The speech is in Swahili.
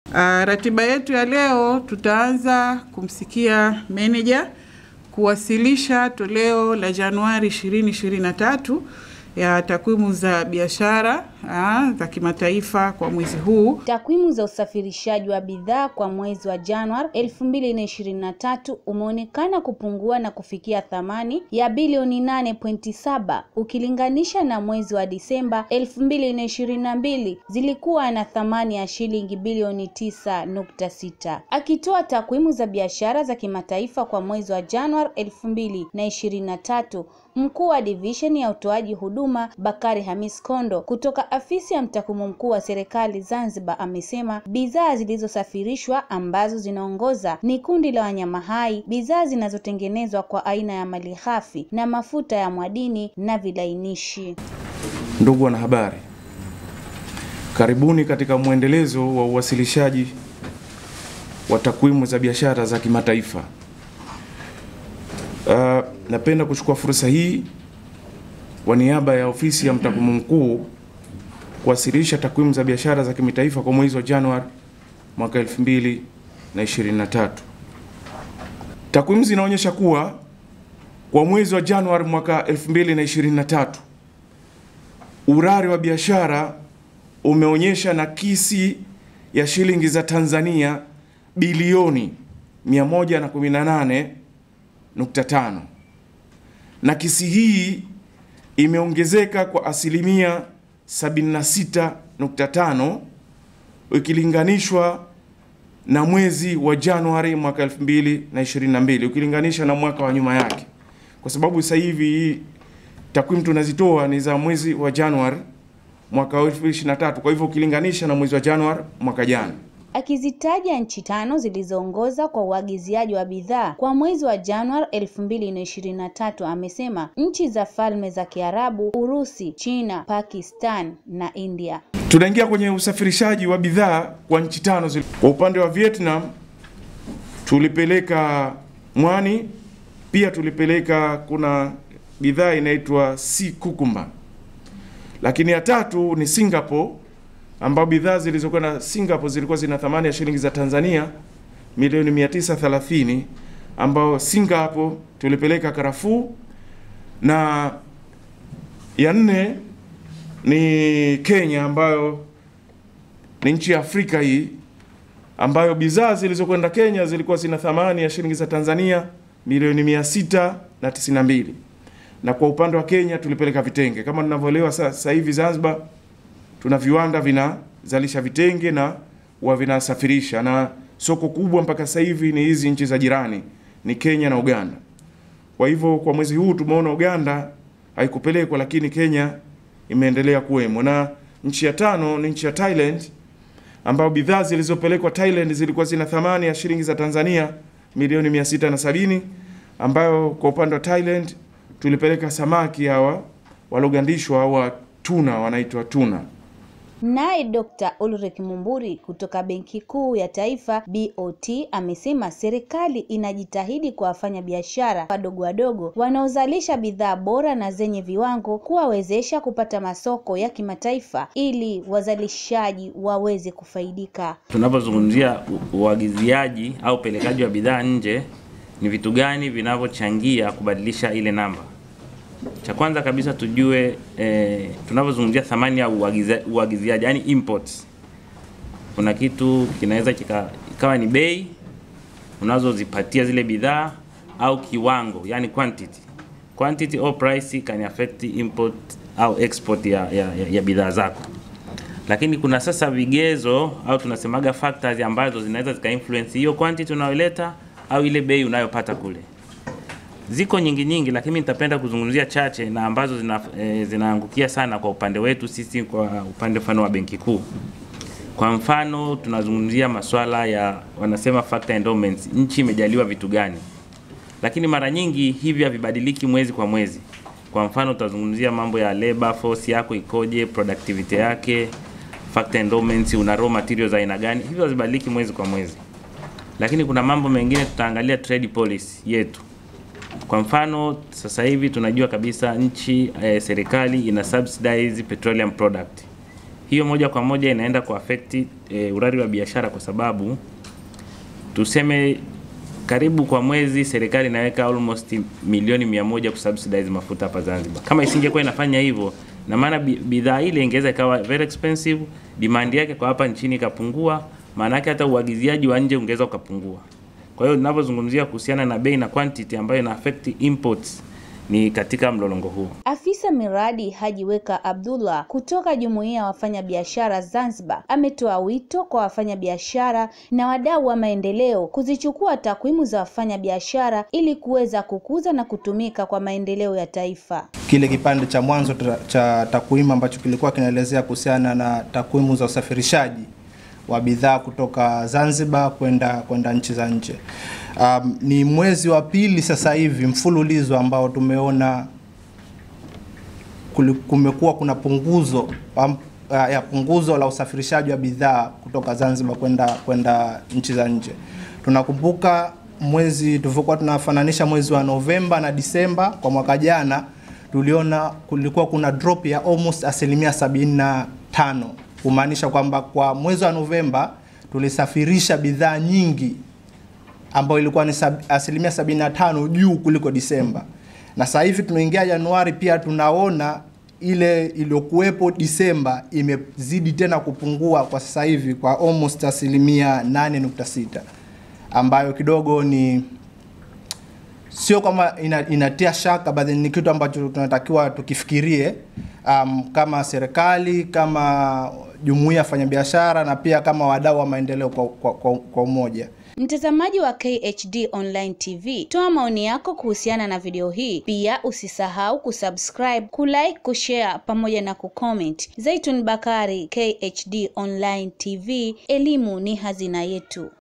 Uh, ratiba yetu ya leo tutaanza kumsikia meneja kuwasilisha toleo la Januari 2023 ya takwimu za biashara ah, za kimataifa kwa mwezi huu. Takwimu za usafirishaji wa bidhaa kwa mwezi wa Januari 2023 umeonekana kupungua na kufikia thamani ya bilioni 8.7 ukilinganisha na mwezi wa Disemba 2022 zilikuwa na thamani ya shilingi bilioni 9.6. Akitoa takwimu za biashara za kimataifa kwa mwezi wa Januari 2023 Mkuu wa division ya utoaji huduma Bakari Hamis Kondo kutoka afisi ya mtakwimu mkuu wa serikali Zanzibar amesema bidhaa zilizosafirishwa ambazo zinaongoza ni kundi la wanyama hai, bidhaa zinazotengenezwa kwa aina ya malighafi na mafuta ya mwadini na vilainishi. Ndugu wanahabari, karibuni katika mwendelezo wa uwasilishaji wa takwimu za biashara za kimataifa. Uh, napenda kuchukua fursa hii kwa niaba ya ofisi ya mtakwimu mkuu kuwasilisha takwimu za biashara za kimataifa kwa mwezi wa Januari mwaka 2023. Takwimu zinaonyesha kuwa kwa mwezi wa Januari mwaka 2023 urari wa biashara umeonyesha nakisi ya shilingi za Tanzania bilioni 118 nukta tano. Nakisi hii imeongezeka kwa asilimia 76.5 ikilinganishwa na mwezi wa Januari mwaka 2022 ukilinganisha na mwaka wa nyuma yake, kwa sababu sasa hivi takwimu tunazitoa ni za mwezi wa Januari mwaka 2023. Kwa hivyo ukilinganisha na mwezi wa Januari mwaka jana Akizitaja nchi tano zilizoongoza kwa uagiziaji wa bidhaa kwa mwezi wa Januari 2023, amesema nchi za Falme za Kiarabu, Urusi, China, Pakistan na India. Tunaingia kwenye usafirishaji wa bidhaa kwa nchi tano zili. Kwa upande wa Vietnam tulipeleka mwani, pia tulipeleka kuna bidhaa inaitwa sea cucumber, lakini ya tatu ni Singapore ambao bidhaa zilizokwenda Singapore zilikuwa zina thamani ya shilingi za Tanzania milioni 930, ambao Singapore tulipeleka karafuu, na ya nne ni Kenya ambayo ni nchi ya Afrika hii ambayo bidhaa zilizokwenda Kenya zilikuwa zina thamani ya shilingi za Tanzania milioni 692, na kwa upande wa Kenya tulipeleka vitenge kama tunavyoelewa sasa hivi Zanzibar tuna viwanda vinazalisha vitenge na wa vinasafirisha, na soko kubwa mpaka sasa hivi ni hizi nchi za jirani, ni Kenya na Uganda. Kwa hivyo kwa mwezi huu tumeona Uganda haikupelekwa, lakini Kenya imeendelea kuwemo, na nchi ya tano ni nchi ya Thailand, ambayo bidhaa zilizopelekwa Thailand zilikuwa zina thamani ya shilingi za Tanzania milioni mia sita na sabini ambayo kwa upande wa Thailand tulipeleka samaki hawa walogandishwa au tuna wanaitwa tuna. Naye Dr. Ulrich Mumburi kutoka Benki Kuu ya Taifa BOT amesema serikali inajitahidi kuwafanya biashara wadogo wadogo wanaozalisha bidhaa bora na zenye viwango kuwawezesha kupata masoko ya kimataifa ili wazalishaji waweze kufaidika. Tunapozungumzia uagiziaji au upelekaji wa bidhaa nje, ni vitu gani vinavyochangia kubadilisha ile namba? Cha kwanza kabisa tujue eh, tunavyozungumzia thamani ya uagiziaji yani imports, kuna kitu kinaweza ikawa ni bei unazozipatia zile bidhaa au kiwango yani quantity. Quantity or price can affect import au export ya, ya, ya, ya bidhaa zako, lakini kuna sasa vigezo au tunasemaga factors ambazo zinaweza zika influence hiyo quantity unayoleta au ile bei unayopata kule ziko nyingi nyingi, lakini nitapenda kuzungumzia chache na ambazo zina, e, zinaangukia sana kwa upande wetu sisi, kwa upande mfano wa Benki Kuu. Kwa mfano tunazungumzia masuala ya wanasema factor endowments, nchi imejaliwa vitu gani, lakini mara nyingi hivi havibadiliki mwezi kwa mwezi. Kwa mfano tutazungumzia mambo ya labor force yako ikoje, productivity yake, factor endowments, una raw materials aina gani, hivyo hazibadiliki mwezi kwa mwezi. Lakini kuna mambo mengine tutaangalia trade policy yetu kwa mfano sasa hivi tunajua kabisa nchi eh, serikali ina subsidize petroleum product. hiyo moja kwa moja inaenda kuaffect e, urari wa biashara kwa sababu tuseme karibu kwa mwezi serikali inaweka almost milioni mia moja kusubsidize mafuta hapa Zanzibar. Kama isingekuwa inafanya hivyo, na maana bi- bidhaa ile ingeweza ikawa very expensive, demand yake kwa hapa nchini ikapungua, maana yake hata uagiziaji wa nje ungeweza ukapungua. Kwa hiyo ninavyozungumzia kuhusiana na bei na quantity ambayo ina affect imports ni katika mlolongo huo. Afisa miradi Hajiweka Abdullah kutoka Jumuiya ya Wafanyabiashara Zanzibar ametoa wito kwa wafanyabiashara na wadau wa maendeleo kuzichukua takwimu za wafanyabiashara ili kuweza kukuza na kutumika kwa maendeleo ya taifa. kile kipande cha mwanzo tra- cha takwimu ambacho kilikuwa kinaelezea kuhusiana na takwimu za usafirishaji wa bidhaa kutoka Zanzibar kwenda kwenda nchi za nje. Um, ni mwezi wa pili sasa hivi mfululizo ambao tumeona kuli- kumekuwa kuna punguzo um, uh, ya punguzo la usafirishaji wa bidhaa kutoka Zanzibar kwenda kwenda nchi za nje. Tunakumbuka mwezi tulivyokuwa tunafananisha mwezi wa Novemba na Disemba kwa mwaka jana, tuliona kulikuwa kuna drop ya almost asilimia 75 kumaanisha kwamba kwa mwezi wa Novemba tulisafirisha bidhaa nyingi ambayo ilikuwa ni sab, asilimia 75 juu kuliko Disemba. Na sasa hivi tunaingia Januari, pia tunaona ile iliyokuwepo Disemba imezidi tena kupungua kwa sasa hivi kwa almost asilimia 8.6 ambayo kidogo ni sio kama ina, inatia shaka bali ni kitu ambacho tunatakiwa tukifikirie um, kama serikali kama jumuiya ya wafanyabiashara na pia kama wadau wa maendeleo kwa, kwa, kwa, kwa umoja. Mtazamaji wa KHD Online TV, toa maoni yako kuhusiana na video hii. Pia usisahau kusubscribe, kulike, kushare pamoja na kucomment. Zaitun Bakari, KHD Online TV, elimu ni hazina yetu.